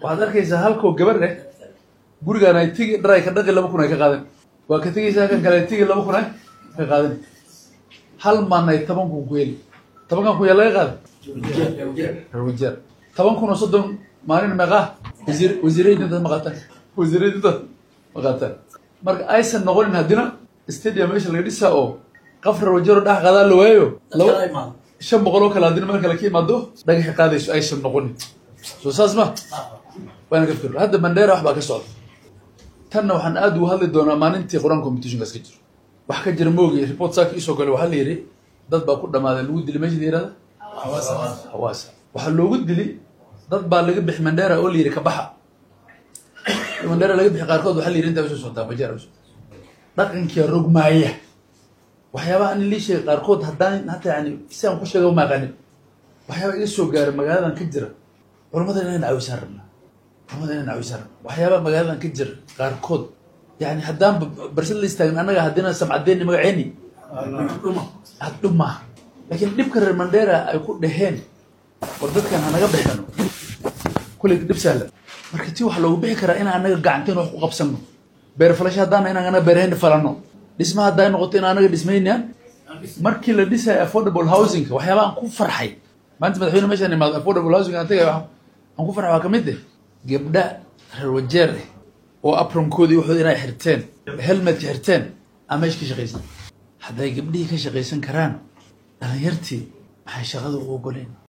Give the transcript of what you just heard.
waxaad arkaysaa halkoo gabar eh gurigaan ay tigi dharay ka dhaqi laba kun ay ka qaadan waa ka tegaysaa kan kale ay tigi laba kun ay ka qaadan hal maan ay toban kun ku heli tobankan kun yaa laga qaaday reer wajeer toban kun oo soddon maalin meeqaa wasiir wasiiradinta ma qaataan wasiiradinta ma qaataan marka aysan noqonin haddina stadium meesha laga dhisaa oo qaf reer wajeero dhex qaadaa la waayo laba shan boqol oo kale haddina meel kale ka imaado dhagaxi qaadayso aysan noqonin soo saas ma waana ka fikir hadda mandheera wax baa ka socda tanna waxaan aad ugu hadli doonaa maalintii qur-aan competitionkaas ka jiro wax ka jira moogi report saaka isoo gale waxaa la yidhi dad baa ku dhamaaday lagu dili meesha la yihahda hawaasa waxaa loogu dili dad baa laga bixi mandheera oo la yidhi ka baxa mandheera laga bixi qaarkood waxaa la yidhi intaa usoo socotaa majeera usoo dhaqankia rogmaaya waxyaabaha an lii sheegay qaarkood haddaan hataa yani si aan ku sheega ma aqanin waxyaaba iga soo gaaray magaaladan ka jira culamada inaan caawisaan rabnaa culamada inaan caawisaan rabnaa waxyaabaha magaaladan ka jira qaarkood yani haddaan barsad la istaagin annaga haddina samcadeeni magaceeni addhuma laakiin dhibka reer mandheera ay ku dhaheen war dadkan hanaga bixino kulley dhib sahlan marka ti waxa loogu bixi karaa inaan annaga gacanteen wax ku qabsano beer falasho haddaana inaan anaga beerahayna falano dhisma hadday noqoto in anaga dhismaynaan markii la dhisaya affordable housing waxyaaba aan ku farxay maanta madaxweyne meeshaan imaado affordable housing aan tagay aan ku farxay waa ka mid eh gabdha reer wajeer eh oo apronkoodii waxood inay xirteen helmetka xirteen aan meesha ka shaqaysan hadday gabdhihii ka shaqaysan karaan dhalinyartii maxay shaqada u ogoleen